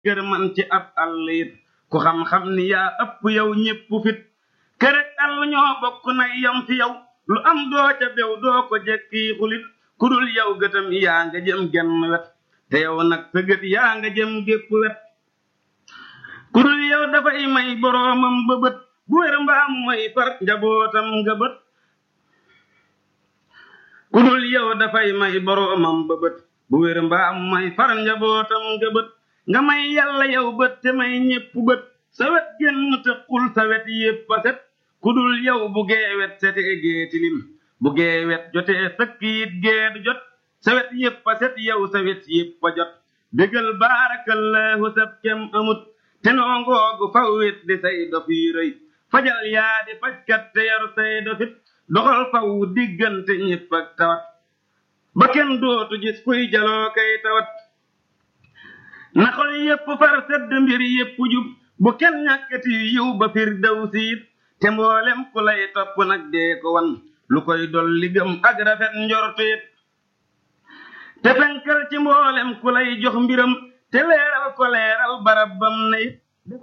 kër man ci ab àll it ku xam-xam ni yaa ëpp yow ñépp fit kërek àll ñoo bokk nay yam fi yow lu am doo ca bew doo ko jekki xulit ku dul yow gëtam yaa nga jëm genn wet te yow nag sa gët yaa nga jëm gépp wet ku dul yow dafay may boroomam ba bët bu wér mbaam mooy far njabootam nga bët ku dul yow dafay may boroomam ba bët bu wér mbaam mooy far njabootam nga bët nga may yàlla yow bët te may ñépp bët sa wet genn te xul sa wet yépp a set ku dul yow bu geewet setee geetilim bu geewet jotee sëkk it geedu jot sa wet yépp a set yow sa wet yépp a jot bégal baarakallahu sab kem amut te noo ngoogu faw wet di say dof yi rëy fajal yaa di fajkat te yaru say dofit doxal faw diggante ñépp ak tawat ba kenn dootu gis kuy jaloo kay tawat na xol yépp far sedd mbir yépp jub bu kenn ñàkkati yiw ba fir daw siit te mboolem ku lay topp nag dee ko wan lu koy dolli gëm ak rafet njorteet te fenkal ci mboolem ku lay jox mbiram te leeral ko leeral barab bam na it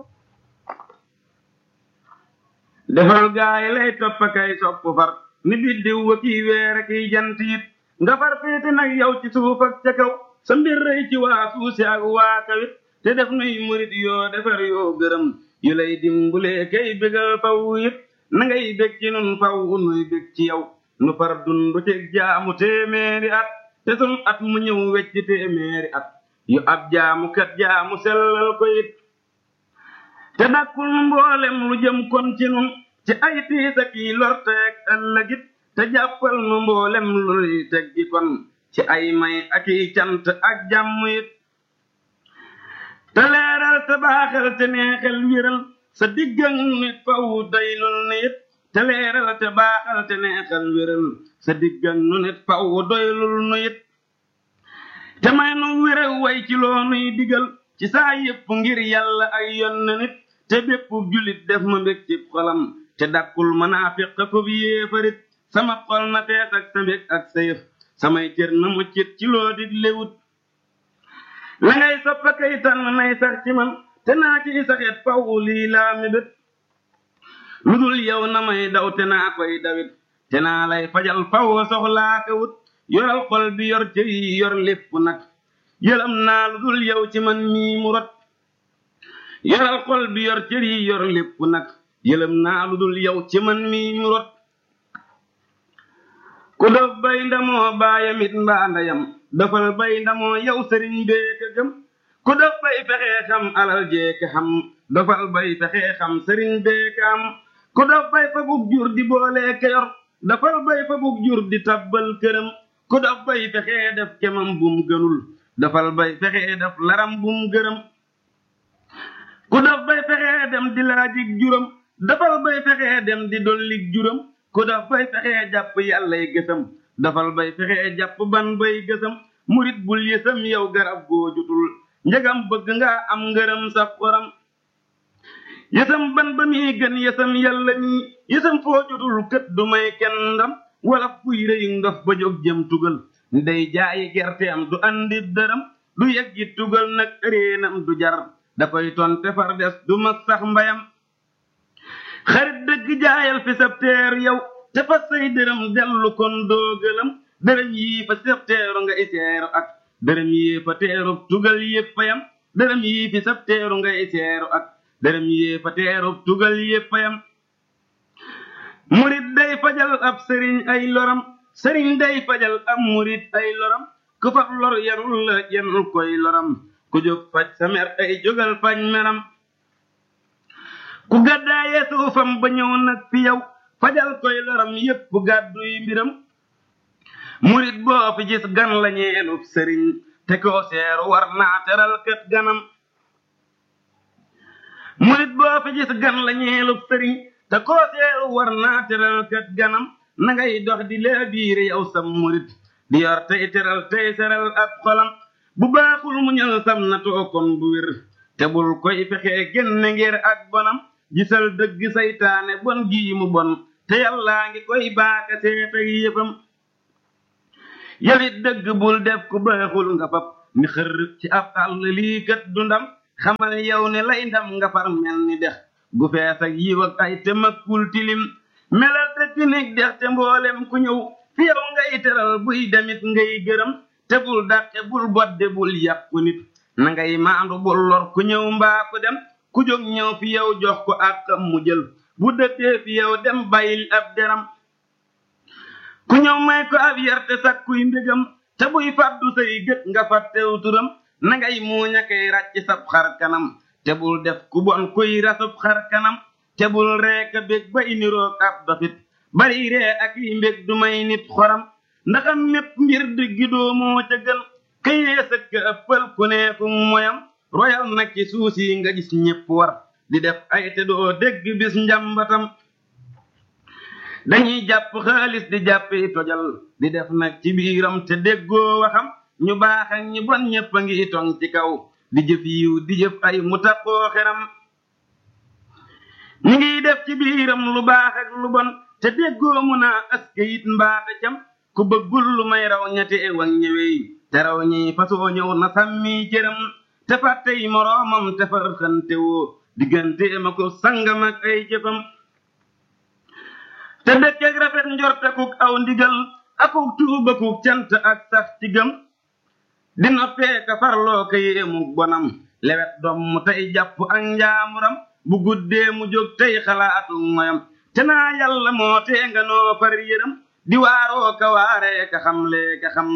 defal gaay lay topp kay sopp far ni biddiw wa kiy weer kiy jant it nga far féete nag yow ci suuf ak ca kaw sa mbir rëy ci waa suusi ak waa kawit te def nuy murit yoo defar yoo gërëm yu lay dimbulee kay bégal faw it na ngay bég ci nun faw nuy bég ci yow nu far dundu ci jaamu téeméeri at te sun at mu ñëw wecc téeméeri at yu ab jaamu kat jaamu sellal ko it te dakkul mboolem lu jëm kon ci nun ci ay tiis ak yi lorteeg ëllëgit te jàppal nu mboolem lu nuy teggi kon ci ay may ak i cant ak jàmm it te leeral te baaxal te neexal wéral sa diggan nit faw doylul nit te leeral te baaxal te neexal wéral sa diggan nu nit faw doylul nu it te may nu wéral way ci loo nuy digal ci saa yépp ngir yàlla ay yonn nit te bépp julit def ma mbég ci xolam te dakkul manaafiq ko bi yéefarit sama xol na fees ak sa mbég ak sa yëf samay cër na muccit ci loo dig léwut la ngay soppa kay tànn nay sax ci man te naa ci saxet faw lii laa mébét lu dul yow na may daw te naa koy dawit te naa lay fajal faw soxlaa ka wut yoral xol bi yor cër yi yor lépp nag yëlam naa lu dul yow ci man mii mu rot yoral xol bi yor cër yi yor lépp nag yëlam naa lu dul yow ci man mii mu rot ku dof bay ndamoo baayamit mbaa ndeyam dafal bay ndamoo yow sëriñ bee ka gëm ku dof bay fexee xam alal jee ka xam dofal bay fexee xam sëriñ bee ka am ku dof bay fa bug jur di boolee ka yor dafal bay fa bug jur di tabbal këram ku dof bay fexee def kemam bum gënul dafal bay fexee def laram bum gërëm ku dof bay fexee dem di laajig juram dafal bay fexee dem di dollig juram ku dof bay fexee jàpp yàllay gësam dafal bay fexee jàpp ban bay gësam murit bul yësam yow garab goo jutul njëgam bëgg nga am ngërëm sa xoram yësam ban ba muy gën yësam yàlla mi yësam foo jutul kët du may kenn ndam wala fuy rëyu ndof ba jóg jëm tugal ndey jaayi gerte am du andi dërëm du yeggi tugal nag réenam du jar da koy tonte far des du mag sax mbayam xarit dëgg jaayal fi sab teer yow te fa say dërëm dellu kon doo gëlëm dërëm yii fa sab teeru nga iseeru ak dërëm yii fa teeru tugal yépp yam dërëm yii fi sab teeru nga iseeru ak dërëm yii fa teeru tugal yépp yam murit day fajal ab sëriñ ay loram sëriñ day fajal ab murit ay loram ku fab lor yarul la yenul koy loram ku jóg faj sa mer ay jógal faj meram ku gàddaaye suufam ba ñëw nag fi yow fajal koy loram yépp gàdduy mbiram murit boo fi gis gan la ñeenub sëriñ te koo seeru war naa teral kët ganam murit boo fi gis gan la ñeenub sëriñ te koo seeru war naa teral kët ganam na ngay dox di lee biir yow sam murit di yor tey teral tey seral ab xolam bu baaxul mu ñël sam na tookon bu wér te bul koy fexee génne ngir ak bonam gisal dëgg saytaane bon gii mu bon te yàllaa ngi koy baaka seet ak yëfam yawit dëgg bul def ku baaxul nga fab ni xër ci ab àll lii kat du ndam xamal yow ne lay ndam nga far mel ni dex gu fees ak yiw ak ay te makkul tilim melal te tinig dex te mboolem ku ñëw fi yow ngay teral buy demit ngay gërëm te bul dàqe bul bodde bul yàqu nit na ngay maandu bul lor ku ñëw mbaa ku dem ku jóg ñëw fi yow jox ko àqam mu jël bu dëkkee fi yow dem bàyyil ab deram ku ñëw may ko ab yar te sakkuy mbégam te buy fàddu say gët nga fàttew turam na ngay muuña kay ràcc sab xar kanam te bul def ku bon kuy rasub xar kanam te bul reeka bég ba iniroog ab dofit bari ree ak yi mbég du may nit xoram ndaxam mépp mbir diggi doomoo ca gën këyee sëkk ëppal ku neeku moyam royal nag ci suus yi nga gis ñépp war di def ay te doo dégg bis njambatam dañuy jàpp xaalis di jàppi tojal di def nag ci biiram te déggoo waxam ñu baax ak ñi bon ñépp a ngi tong ci kaw di jëf yiw di jëf ay mu taqoo xeram ñi ngiy def ci biiram lu baax ak lu bon te déggoo mu naa aske it mbaaxe cam ku bëggul lu may raw ñate ewan ñëwey te raw ñi fasoo ñëw na sàmmi cëram te fàttey moroomam te far xante woo diggante ma ko sangam ak ay jëfam te dëkk ak rafet njort akuk aw ndigal akuk tuuba kuk cant ak sax ci gëm di noppee ka farloo ka yéemu bonam lewet doom mu tey jàpp ak njaamuram bu guddee mu jóg tey xalaatu moyam te naa yàlla moo tee nga noo far yëram di waaroo ka waaree ka xamlee ka xam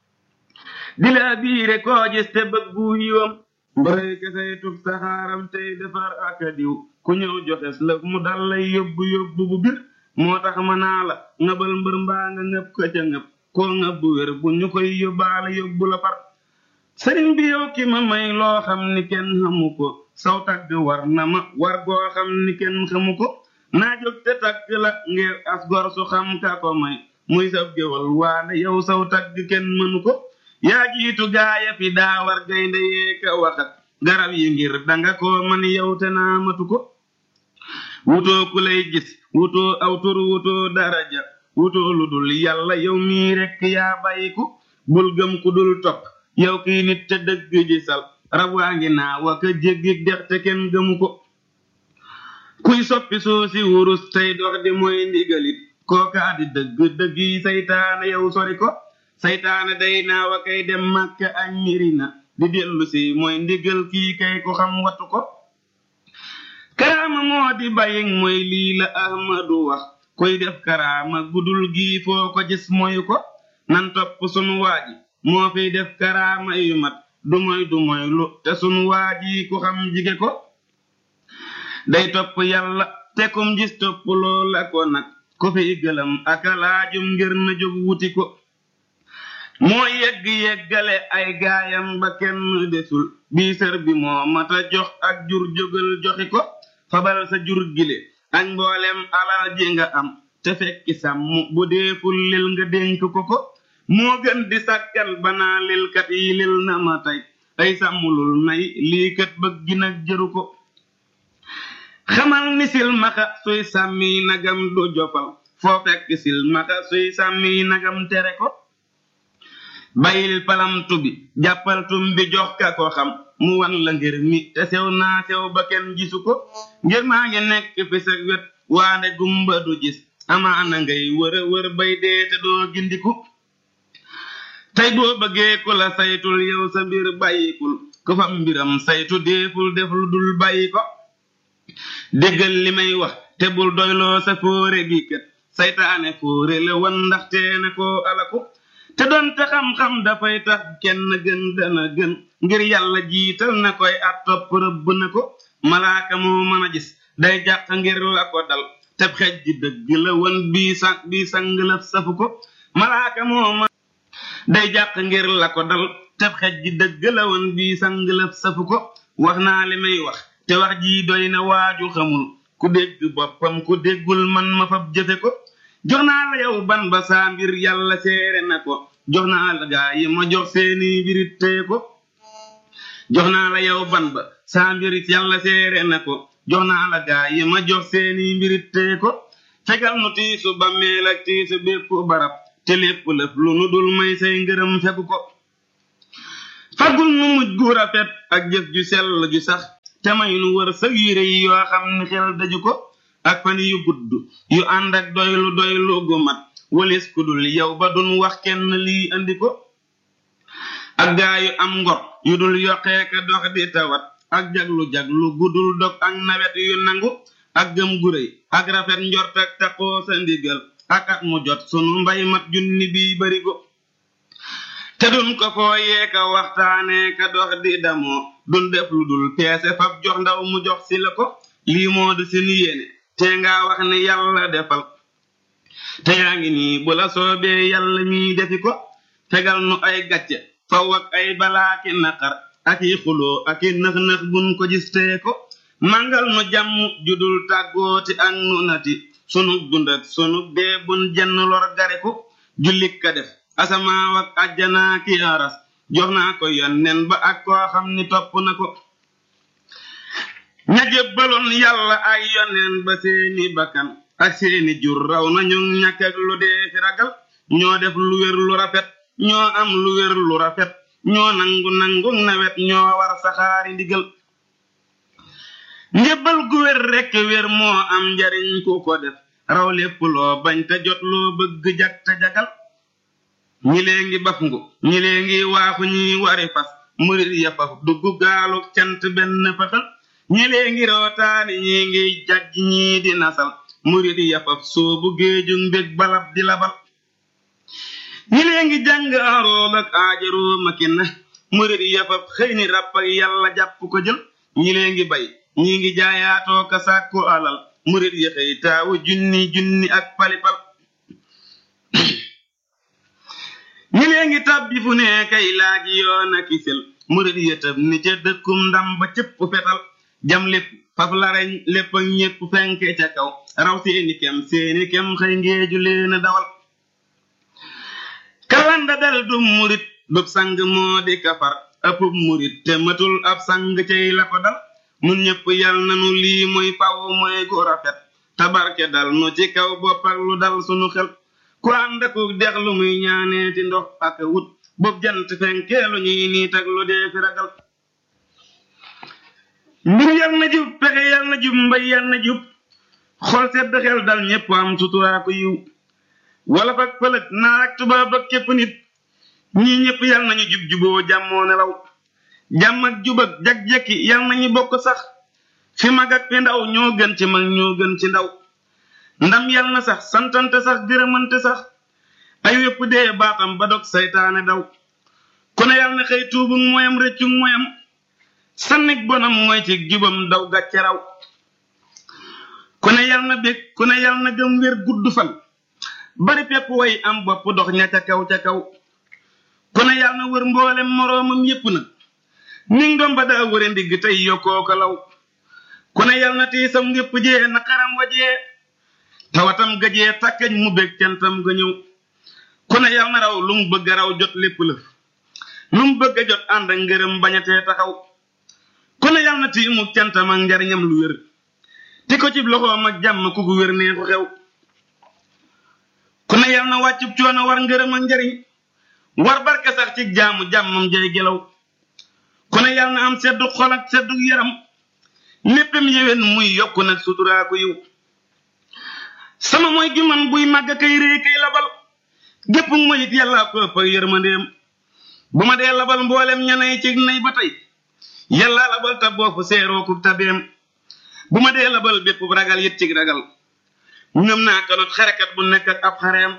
di la biire koo gis te bëggu yiwam mbërëy kesey tub saxaaram tey defar ak a diw ku ñëw joxes lëf mu dal lay yóbbu yóbbu bu bir moo tax ma naa la ngëbal mbër mbaa nga ngëb ka ca ngëb koo ngëb bu wér bu ñu koy yóbbaale yóbbu la far sëriñ bi yow ki ma may loo xam ni kenn xamu ko saw tagg war na ma war goo xam ni kenn xamu ko naa jóg te tagg la ngir as gor su xam ka ko may muy sab géwal waane yow saw tagg kenn mënu ko yaa jiitu gaaya fi daa war gaynde yee ka waxat garab yi ngir danga ko man yow te naa matu ko wutoo ku lay gis wutoo aw tur wutoo daraja wutoo lu dul yàlla yow mii rekk yaa bàyyiku bul gëm ku dul topp yow kii nit te dëgg ji sal rab waa ngi naa waka jéggi dex te kenn gëmu ko kuy soppi soo si wurus tey dox di mooy ndigalit kookaa di dëgg dëgg yi saytaane yow sori ko saytaane day naa wa kay dem màkka ak mirina di dellu si mooy ndigal kii kay ko xam wattu ko karaama moo di bàyying mooy lii la ahmadu wax koy def karaama gudul gii foo ko gis moyu ko nan topp sunu waaji moo fiy def karaama yu mat du moy du moy lu te sunu waaji ku xam jige ko day topp yàlla te kum gis topp loola ko nag ko fiy gëlam aka laajum ngir na jóg wuti ko moo yegg yeggale ay gaayam ba kenn desul bii sër bi moo mata jox ak jur jógal joxi ko fabal sa jur gile ak mboolem alal ji nga am te fekki sàmm bu deeful lil nga dénk ko ko moo gën di sàggan banaa lilkat yi lil na ma tey ay sàmmulul nay lii kat bëgg nag jëru ko xamal ni silmaxa suy sàmmi nagam du jofal foo fekk silmaxa suy sàmmi nagam tere ko bayil palamtu bi jàppal tum bi jox ka ko xam mu wan la ngir mi te sew naa sew ba kenn gisu ko ngir maa ngi nekk fi sa wet waande gumba du gis amaana ngay wëra wër bay dee te doo gindiku tey boo bëggee ku la saytul yow sa mbir bàyyikul ku fam mbiram saytu deeful def lu dul bàyyi ko déggal li may wax te bul doyloo sa fóore gi kat saytaane fóore la wan ndaxte na koo alaku te doonte xam-xam dafay tax kenn gën dana gën ngir yàlla jiital na koy at topp rëbb na ko malaaka moo mën a gis day jàq ngir la ko dal teb xej ji dëgg la won bii sa bii sang lëf safu ko malaaka moo mën day jàq ngir la ko dal teb xej ji dëgg la won bii sang lëf safu ko wax naa li may wax te wax jii doy na waaju xamul ku dégg boppam ku déggul man ma fab jëfe ko jox naa la yow ban ba saa mbir yàlla seere na ko jox naa la gaa yi ma jox seeni mbirit teye ko jox naa la yow ban ba saa mbir yàlla seere na ko jox naa la gaa yi ma jox seeni mbirit teye ko fegal nu tiisu ba meel ak tiisu bépp barab te lépp lëf lu nu dul may say ngërëm fegu ko fagul nu mujj gu rafet ak jëf ju sell ju sax te may nu wër sëg yu rëy yoo xam ni xel daju ko ak fan yu gudd yu ànd ak doylu doylu gu mat walis ku dul yow ba dun wax kenn lii andi ko ak gaa yu am ngor yu dul yokkee ka dox di tawat ak jaglu jaglu gudul dog ak nawet yu nangu ak gëm gu rëy ak rafet njort ak taqoo sa ndigal ak at mu jot sunu mbay mat junni bi barigo te dun ko fooyee ka waxtaanee ka dox di damoo dun def lu dul peese fab jox ndaw mu jox si la ko lii moo di sunu yéene te nga wax ni yàlla defal te yaa ngi nii bu la soobee yàlla mii defi ko fegal nu ay gàcce faw ak ay balaaki naqar ak i xuloo ak i nëx-nëx bun ko gis tee ko màngal nu jàmm judul tàggooti ak nu nati sunu dund ak sunu dee bun jenn lor gare ko jullit ka def asamaaw ak àjjanaa ki aras jox naa ko yonnen ba ak koo xam ni topp na ko ña jébbaloon yàlla ay yonneen ba seeni bakkan ak seeni jur raw nañu ñàkk ak lu dee fi ragal ñoo def lu wér lu rafet ñoo am lu wér lu rafet ñoo nangu nangu nawet ñoo war saxaari ndigal njëbbal gu wér rekk wér moo am njariñ ku ko def raw lépp loo bañ te jot loo bëgg jag te jagal ñi lee ngi baf ngu ñi lee ngi waaxu ñi wari fas murit ya faf dugg gaalu cant benn fëxal ñi lee ngi rootaani ñi ngi jajj ñii di nasal murit ya faf soobu géeju mbég balab di labal ñi lee ngi jàng arool ak aajaroo makina murit ya faf xëy ni ràpp ak yàlla jàpp ko jël ñi lee ngi bay ñi ngi jaayaatoo ka sàkku alal murit ya xëy taawu junni junni ak palipal ñi lee ngi tàbbi fu ne kay laaji yoon ak isel murit ya tëb ni ca dëkkum ndam ba cëpp fetal jam lépp faf lareñ lépp ak ñépp fenke ca kaw raw seeni kem seeni kem xëy ngeeju leen dawal kalanda dal du murit dub sang moo di kafar ëppub murit te matul ab sang cay la ko dal nun ñépp yal nanu lii mooy faw mooy gu rafet tabarke dal nu ci kaw bopp ak lu dal sunu xel ku ànd ak dex lu muy ñaaneeti ndox ak wut bob jant fenkee lu ñuy niit ak lu dee fi ragal mbir yal na jub pexe yal na jub mbay yal na jub xol sedd xel dal ñépp am suturaa ko yiw wala fak pëlëg naar ak tubaab ak képp nit ñii ñépp yal nañu jub juboo jàmmoo nelaw jàmm ak jub ak jag-jekki yal nañu bokk sax fi mag ak fi ndaw ñoo gën ci mag ñoo gën ci ndaw ndam yal na sax santante sax gërëmante sax ay wépp dee baatam ba dog saytaane daw ku ne yal na xëy tuubu moyam rëccu moyam sannig bonam mooy ci jubam daw gàcce raw ku ne yal na bég ku ne yal na gëm wér gudd fan bari pepp way am bopp dox ña ca kaw ca kaw ku ne yal na wër mboolem moroomam yépp nag ning doom ba daa wëre ndigg tey yokkoo ko law ku ne yal na tiisam yépp jee na xaram wajee tawatam gajee takkañ mu bég cantam ga ñëw ku ne yal na raw lu mu bëgg raw jot lépp lëf lu mu bëgg a jot ànd ak ngërëm bañatee taxaw ku ne yal na tiimu cantam ak njariñam lu wér ti ko ci loxoom ak jàmm ku gu wér nee ko xew ku ne yal na wàccub coono war ngërëm ak njariñ war barke sax ci jaamu jàmmam jay gelaw ku ne yal na am seddu xol ak seddu yaram léppam yéwén muy yokku nag suturaa ko yiw sama mooy gi man buy màgg kay rée kay labal gépp mooy it yàllaa ko ëpp ak yërmandeem bu ma dee labal mboolem ñanay ci nay ba tey yàllaa labal ta boofu seeroo ku tabeem bu ma dee labal bépp ragal yit ci ragal ñoom naa kanot xarekat bu nekk ak ab xareem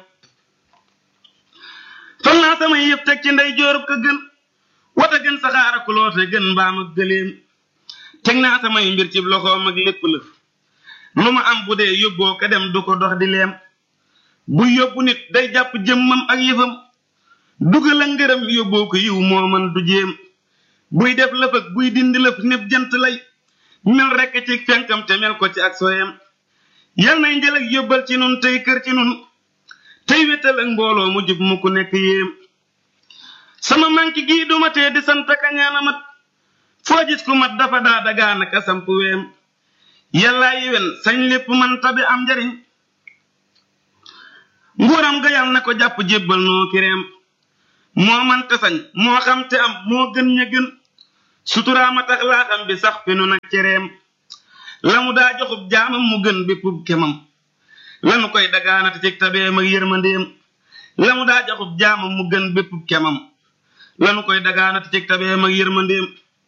fal naa samay yëpp teg ci ndey joorub ka gën wata gën saxaar ak loote gën mbaam ak gëléem teg naa samay mbir ci loxoom ak lépp lëf lu ma am bu dee yóbboo ka dem du ko dox di leem bu yóbbu nit day jàpp jëmmam ak yëfam dugal a ngërëm yóbboo ko yiw moo man du jéem buy def lëf ak buy dindi lëf népp jant lay mel rekk ci fenkam te mel ko ci ak soyam yal nay njël ak yóbbal ci nun tey kër ci nun tey wétal ak mbooloo mu jub mu ku nekk yéem sama manki gii duma tee di sant kañaana mat foo gis ku mat dafa daa dagaan ak samp weem yàllaa yiwen sañ lépp man tabi am njariñ nguuram ga yal na ko jàpp jébbal noo kireem moo man te sañ moo xam te am moo gën ña gën suturaama tax laa xam bi sax fi nu nag cereem la mu daa joxub jaamam mu gën béppub kemam lanu koy dagaanate ci tabeem ak yërmandeem la mu daa joxub jaamam mu gën béppub kemam lanu koy dagaanate ci tabeem ak yërmandeem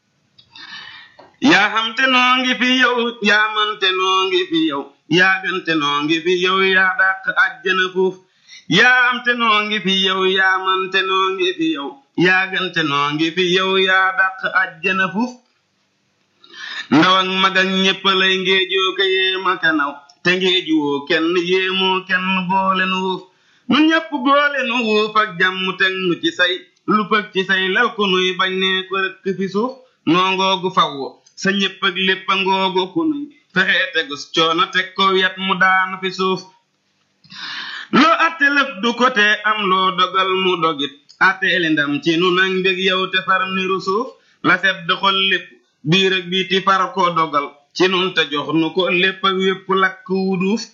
yaa xam te noo ngi fi yow yaa man te noo ngi fi yow yaa gën te noo ngi fi yow yaa dàq àjjana fuuf yaa am te noo ngi fi yow yaa man te noo ngi fi yow yaa gën te noo ngi fi yow yaa dàq àjjana fuuf ndaw ak mag ak ñépp lay ngéejoo ka yéema ka naw te ngéejuwoo kenn yéemoo kenn boole nu wuuf nun ñépp boole nu wuuf ak jàmm teg nu ci say lu pëg ci say lal ku nuy bañ ne ko rëkk fi suuf noo ngoogu fawwo sa ñépp ak lépp a ngoogu ku nuy fexee tegus coono teg ko yet mu daanu fi suuf loo atte lëf du ko te am loo dogal mu dogit atteeli ndam ci nu nag mbég yow te far niru suuf la sedd xol lépp biir ak biiti far ko dogal ci nun te jox nu ko lépp ak wépp lakk wu duuf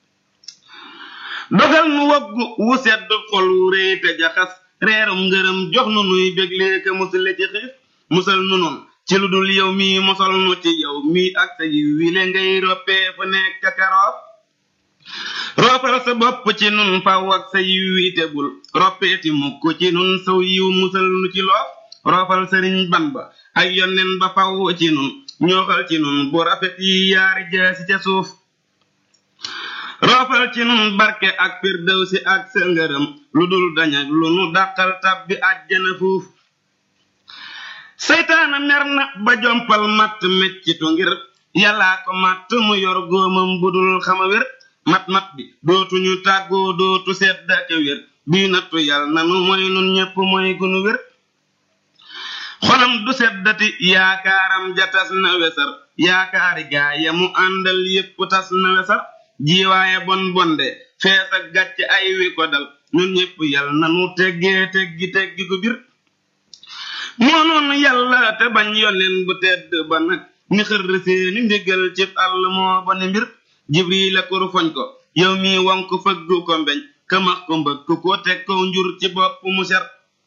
dogal nu woggu wu sedd xol wu réy te jaxas reerum ngërëm jox nu nuy béglee ka musale ci xiif musal nu nun ci lu dul yow mii mosol nu ci yow mii ak sa yiw wile ngay roppee fu nekk karoof roofal sa bopp ci nun faw ak sa yiw wi tegul roppeeti mukk ci nun saw yiw musal nu ci loof roofal sëriñ ban ba ak yonnen ba faw ci nun ñooxal ci nun bu rafet yi yaari jaasi ca suuf roofal ci nun barke ak firdawsi ak sa ngërëm lu dul dañak lu nu dàqal tabbi àjjana fuuf seytaana mer na ba jompal matt meccitu ngir yàllaa ko matt mu yor góomam budul xama wér mat-mat bi dootuñu tàggoo dootu sedd ak wér bii nattu yal nanu mooy nun ñépp mooy gunu wér xolam du seddati yaakaaram ja tas na wesar yaakaari gaaya mu àndal yépp tas na wesar jiwaaye bon bonde fees ak gàcc ay wi ko dal ñun ñépp yal nanu teggee teggi teggi gu bir moo noonu yàlla te bañ yonen bu tedd ba nag ni xër seeni ndigal ci àll moo ba ni mbir jibril ak foñ ko yow mi wonk fëgg ko mbeñ ka max ko mbëkk ko teg ko njur ci bopp mu ser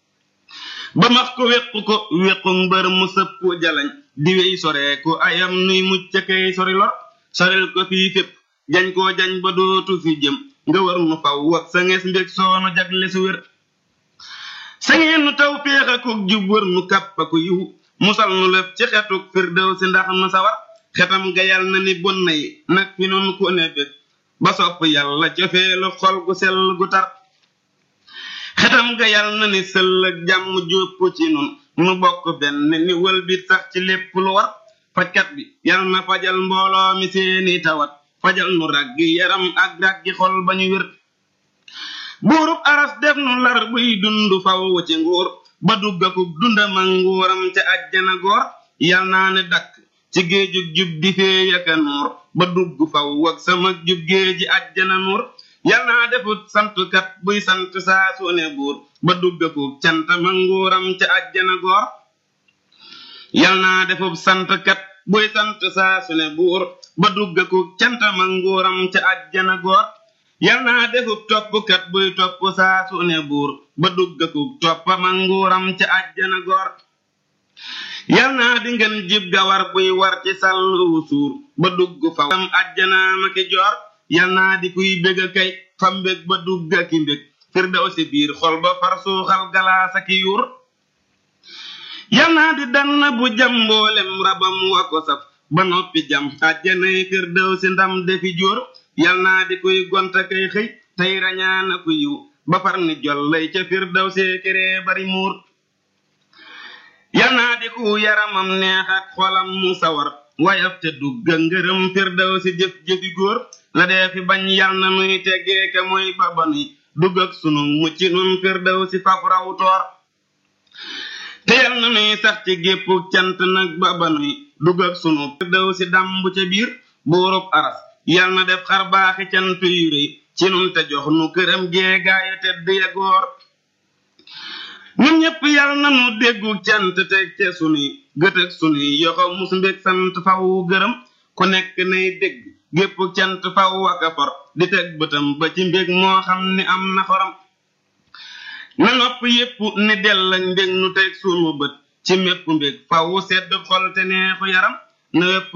ba max ko wéq ko wéqu mbër mu sëpp jalañ di wey sore ko ayam nuy mucc kay sori lor soril ko fii fépp jañ koo jañ ba dootu fi jëm nga war nu faw ak sa ngees mbég soonu jagle su wér sa ngeen nu taw féex akuk jub wër nu kàpp aku yiw musal nu lëf ci xetuk firdew si ndax nu sawar xetam ga yal na ni bon na yi nag fi noonu ko ne bég ba sopp yàlla cofeelu xol gu sell gu tar xetam ga yal na ni sëll ak jàmm jópp ci nun nu bokk benn ni wëlbit sax ci lépp lu war fajkat bi yal na fajal mbooloo mi seeni tawat fajal nu raggi yaram ak raggi xol ba ñu wér buurub aras def nu lar buy dund faw ci nguur ba duggakub dundam ak nguuram ca ajjana goor yal naa ne dakk ci géejug jub di fee yaka nuur ba dugg faw ak sama jub géeji ajjana nuur yal naa defut santkat buy sant saa su ne buur ba duggakub cantam ak nguuram ca ajjana goor yal naa defub santkat buy sant saa su ne buur ba duggakub cantam ak nguuram ca ajjana goor yal naa defub toppkat buy topp saa su ne buur ba duggakub toppam ak nguuram ca ajjana goor yal naa di ngeen jib gawar buy war ci sàlluwu suur ba dugg fa am ajjanaama ki joor yal naa di kuy bég a kay fa mbég ba dugg aki mbég firdaw si biir xol ba far suuxal galaasa ki yuur yal naa di dann bu jam mboolem rabam wa ko saf ba noppi jam ajjanay firdaw si ndam defi jóor yal naa di kuy gonta kay xëy tey rañaana ku yiw ba far ni jollay ca firdaw see keree bari muur yal naa di ku yaramam neex ak xolam mu sawar wayaf te dugga ngërëm firdaw si jëf jëfi góor la dee fi bañ yal na nuy teggee ka mooy ba ba nuy dugg ak sunu mucc nun firdaw si faf raw toor te yal na nuy sax ci gépp cant nag ba ba nuy dugg ak sunu firdaw si dàmb ca biir buurub aras yal na def xar baaxi cant yu rëy ci nun te jox nu këram jeegaaya tedd ya góor ñun ñépp yal na nu déggu cant teg ca sunuy gët ak sunuy yoxo mus mbég sant faw gërëm ku nekk nay dégg gépp cant faw ak a for di teg bëtam ba ci mbég moo xam ni am na xoram na nopp yépp ni dell ak mbég nu teg sunu bët ci mépp mbég faw sedd xol te neexu yaram na wépp